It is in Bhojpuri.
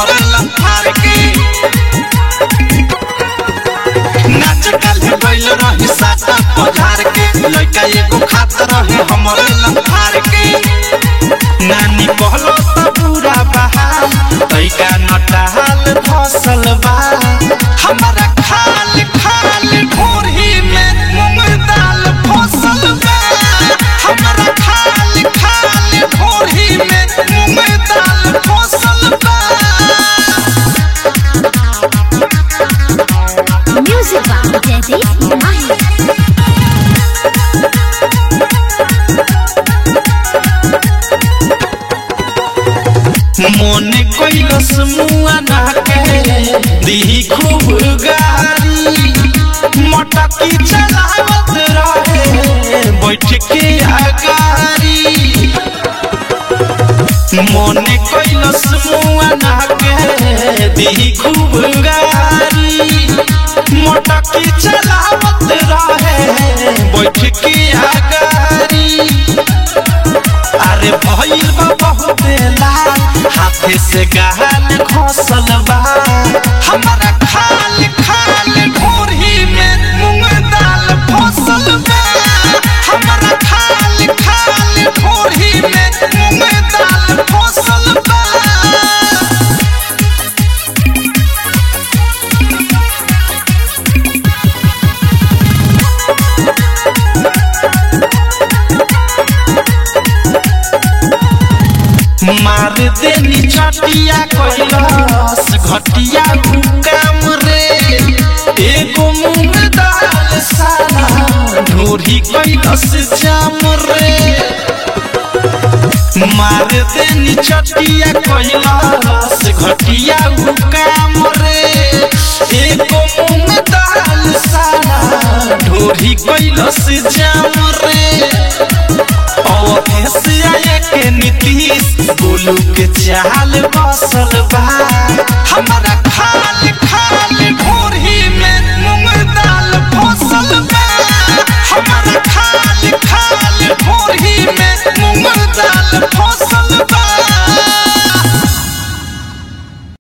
हमरे लंथार के नाच काल्हे गइल रही साता पधार के लइका एगो खात रहे हमरे लंथार के नानी कहलो त बुरा बहाल तैका नटाल फसल बा हमारा खाल खाल ढोरही में मूंग दाल फसल बा हमारा खाल खाल ढोरही में मूंग दाल फसल बा Music by Daddy Mahi. मोने कैलस मुआ ना के दी खूब गारी मटकी चलावत रहे बैठ के अगारी मोने कैलस मुआ ना के दी खूब गारी मटकी चलावत रहे बैठ के अगारी अरे भइल बा बहुत लाल हाथे से गाल घोसल बा हमारा खाल खाल ढोरही में मूंग दाल फसल बा हमारा खाल खाल ढोरही में मूंग दाल फसल बा मार देनी चटिया कैलस घटिया काम रे एगो मूंग दाल साला ढोरी कैलस जाम रे मार देनी चटिया कैलस घटिया काम रे एगो मूंग दाल साला ढोरी कैलस जाम रे अवधेश आया के नीतीश गोलू के चाल बसल बा